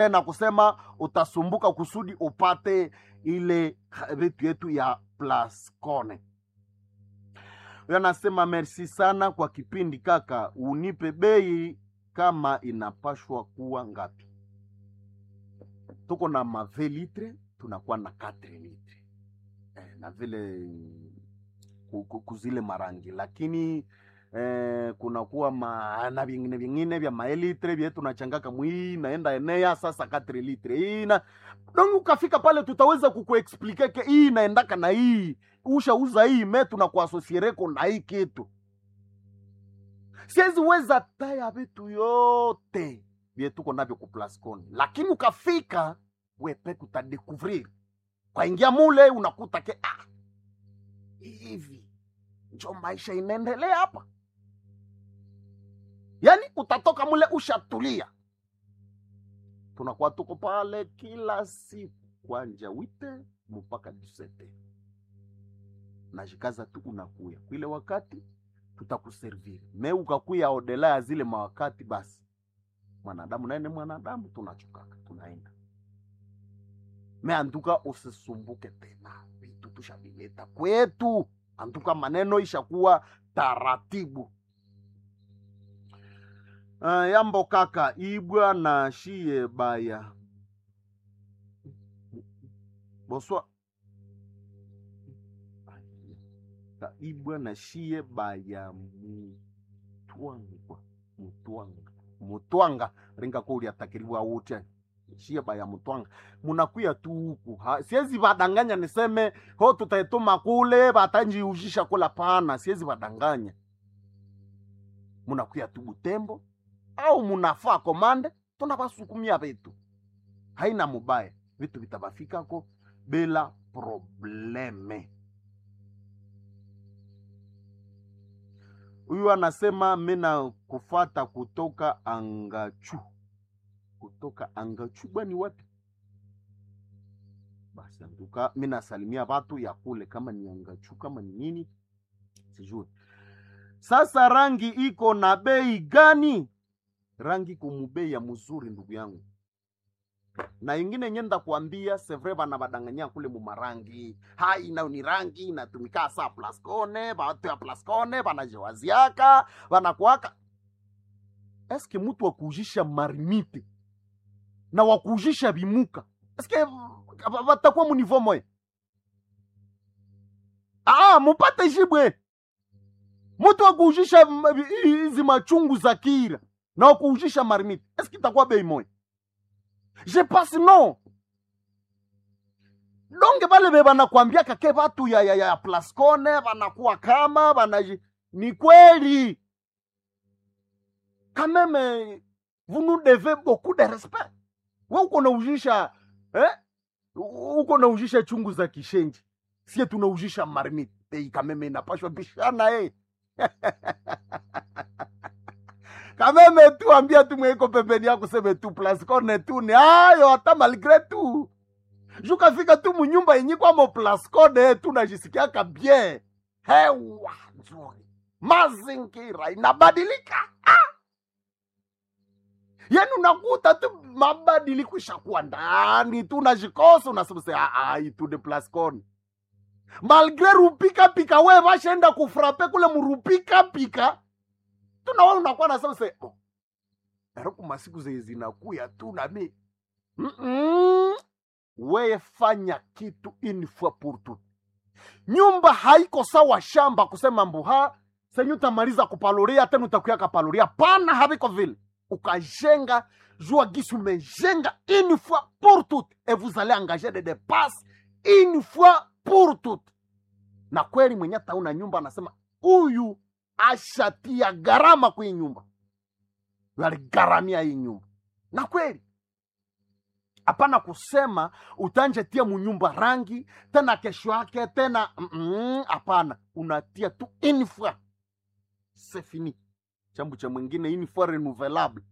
na kusema utasumbuka kusudi upate ile vitu yetu ya Plascone. Huyo anasema merci sana kwa kipindi kaka, unipe bei kama inapashwa kuwa ngapi? Tuko na mave litre, tunakuwa na 4 litre eh, na vile ku- ku- kuzile marangi, lakini eh, kunakuwa ma, na vingine vingine vya maelitre vye tunachangaka mwii naenda enea sasa 4 litre hii na donc ukafika pale tutaweza kukuexplike ke hii inaendaka na hii ushauza hii me tunakuasosiereko na hii kitu siwezi weza taya vitu yote vye tuko navyo ku Plascon, lakini ukafika wepeke utadekuvrir kwaingia mule unakuta ke ah, hivi njo maisha inaendelea hapa yani utatoka mule ushatulia tunakuwa tuko pale kila siku kwanja wite mpaka dusete najikaza tu unakuya kwile wakati tutakuserviri me ukakuya odela ya zile mawakati basi mwanadamu naye ni mwanadamu tunachukaka tunaenda me antuka usisumbuke tena vitu tushavileta kwetu antuka maneno ishakuwa taratibu uh, yambo kaka ibwa na shie baya boswa Ka ibwa na shie baya mutwanga mutwanga mutwanga ringa ko uliatakiriwa wote shie baya mutwanga munakuya tu huku Ha- siwezi vadanganya niseme ho tutaituma kule vatanjiuzhisha kula pana siwezi vadanganya munakuya tu butembo au munafaa komande tunavasukumia vitu haina mubaya vitu vitavafikako bila probleme huyu anasema mina kufata kutoka angachu kutoka angachu bwani wapi basi antuka mi nasalimia watu ya kule kama ni angachu kama ni nini sijui sasa rangi iko na bei gani rangi kumubei ya mzuri ndugu yangu na ingine nyenda kuambia sevre bana badanganya kule mumarangi hai nayo ni rangi inatumika saa plascone batu ya plascone banajewaziaka banakuaka eske mutu wakuujisha marimite na wakuujisha bimuka eske ba- batakuwa munivo moya ah mupate jibwe mutu wakuujisha m- hizi machungu za kira na wakuujisha marimite eske itakuwa bei moya je pense non donge bale be banakwambiaka ke batu ya, ya, ya plascone banakuwa kama bana ni kweli quand même vous nous devez beaucoup de respect we uko naujisha eh? uko naujisha chungu za kishenji sie tunaujisha marmite ei kameme inapashwa bishana eh. kameme tu ambia tu mweiko pembeni yako seme tu plascone tu ni ayo hata malgre tu jukafika tu munyumba yenye kwamo plascone tu najisikiaka bien hewa nzuri mazingira inabadilika ah! yani unakuta tu mabadiliko ishakuwa ndani tu najikosa unasema se itu de plascone malgre rupika pika we vashaenda kufrape kule murupika pika tunawe unakuwa nasema se oh, eroku masiku zenye zinakuya tu nami Mm-mm. weye fanya kitu une fois pour tout nyumba haiko sawa shamba kusema mbuha senye utamaliza kupaloria tena utakuya kapaloria pana haviko vile ukajenga jua gisi umejenga une fois pour toutes et vous allez engager des dépenses une fois pour toutes na kweli mwenye tauna nyumba anasema huyu ashatia gharama kwa hii nyumba aligharamia hii nyumba na kweli hapana kusema utanjetia munyumba rangi tena kesho yake tena mm-mm, hapana unatia tu une fois c'est fini chambu cha mwingine une fois renouvelable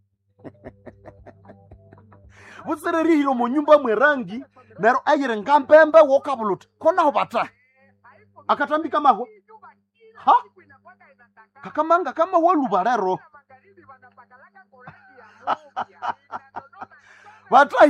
vusererihilo munyumba mwe rangi nero ayire ngampembe wokabuluta konaho bata akatambika mahwa ha kakamanga kama waluba rero vatra